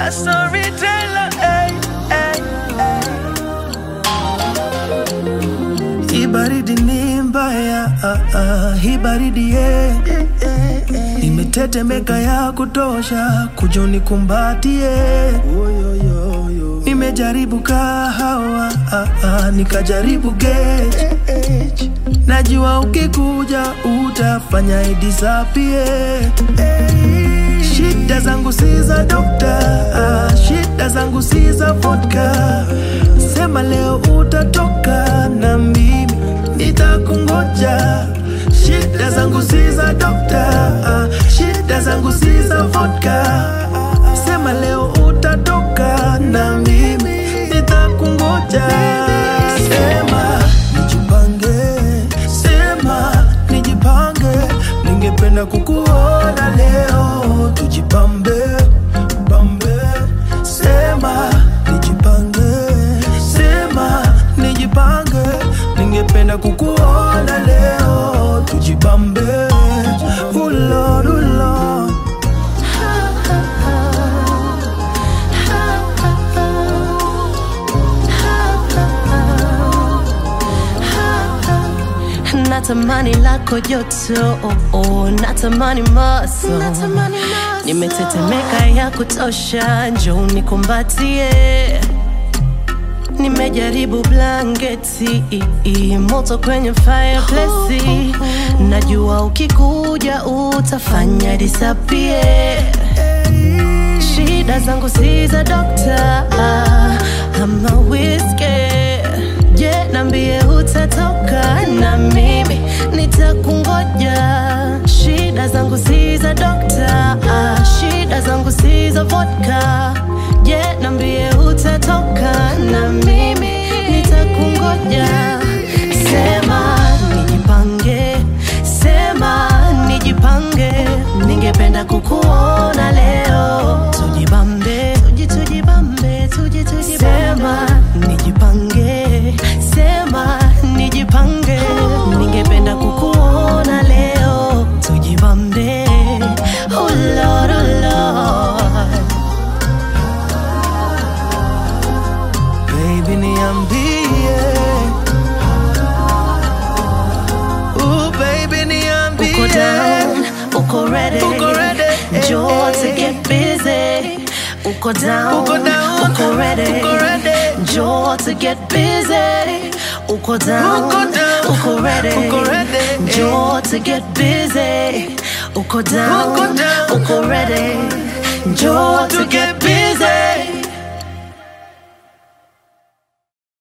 a storyteller. Hey, hey, hey. Hii baridi ni mbaya, ah, ah, hii baridi yeah. Nimetetemeka ya kutosha, kuja unikumbatie. Nimejaribu kahawa, ah, ah, nikajaribu gauge. Najua ukikuja utafanya idisapie. Shida zangu si za dokta, ah, shida zangu si za vodka. Sema leo utatoka na mimi nitakungoja. Shida zangu si za dokta, ah, shida zangu si za vodka. Sema leo utatoka na mimi nitakungoja. Sema nijipange, sema nijipange, ningependa kukuona leo, tujipambe pambe. Sema nijipange, sema nijipange, ningependa kukuona leo, tujipambe. Oh Lord, oh Lord. natamani lako joto oh, oh, natamani maso nimetetemeka ya kutosha njo nikumbatie nimejaribu blanketi moto kwenye fireplace najua ukikuja utafanya disapie shida zangu si za dokta ama whiskey je nambie utatoka na mimi nitakungoja shida zangu si za dokta shida zangu si za vodka je nambie utatoka na mimi nitakungoja sema nijipange sema nijipange ningependa kukuona leo tujibambe tuji tujibambe tuji tujibambe sema nijipange sema nijipange ningependa kukuona leo tujibambe oh Lord, oh Lord. Baby niambie Ooh, baby niambie uko down uko ready Uko ready, Njoo eh, to eh. get busy uko down Uko down, uko ready uko ready. Njoo to get busy uko down Uko down, uko ready uko ready, eh. Njoo to get busy uko down Uko down. uko ready Njoo to get busy